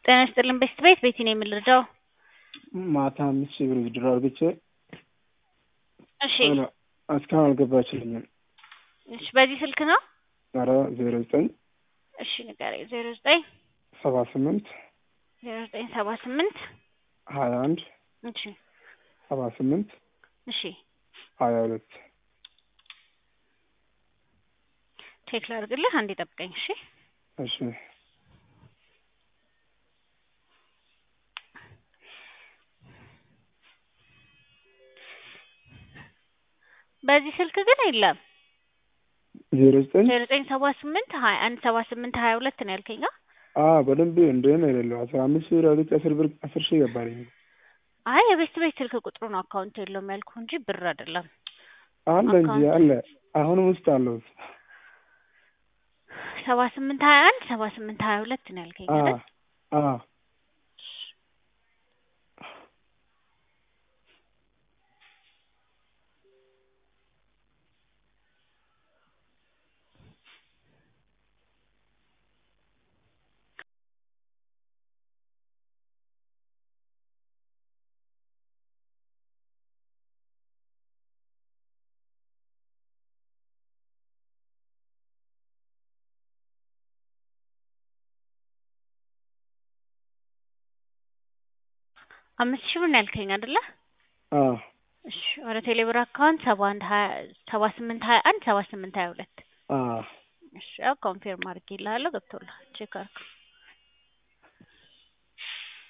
ጤና ይስጥልን ቤስት ቤት ቤቲ ነው የምልረዳው። ማታ አምስት ሺህ ብር ብድር አድርግቼ እሺ እስካሁን አልገባችልኝም። እሺ በዚህ ስልክ ነው? ኧረ ዜሮ ዘጠኝ እሺ ንገረኝ። ዜሮ ዘጠኝ ሰባ ስምንት ዜሮ ዘጠኝ ሰባ ስምንት ሀያ አንድ እሺ ሰባ ስምንት እሺ ሀያ ሁለት ቼክ ላድርግልህ። አንዴ ጠብቀኝ። እሺ እሺ በዚህ ስልክ ግን የለም። ዜሮ ዘጠኝ ዜሮ ዘጠኝ ሰባ ስምንት ሀያ አንድ ሰባ ስምንት ሀያ ሁለት ነው ያልከኝ? አ? አ በደንብ እንደሆነ የሌለው አስራ አምስት ብር አድርጌ አስር ብር አስር ሺህ ገባልኝ። አይ የቤስት ቤት ስልክ ቁጥሩ ነው አካውንት የለውም ያልኩ እንጂ ብር አይደለም። አለ እንጂ አለ አሁንም ውስጥ አለው። ሰባ ስምንት ሀያ አንድ ሰባ ስምንት ሀያ ሁለት ነው ያልከኝ አ አይደል? አ አምስት ሺህ ብር ነው ያልከኝ አይደለ? አ እሺ ወደ ቴሌብር አካውንት ሰባ አንድ ሀያ ሰባ ስምንት ሀያ አንድ ሰባ ስምንት ሀያ ሁለት አ እሺ ያው ኮንፊርም አድርጌልሃለሁ ገብቶልሃል ቼክ አድርገው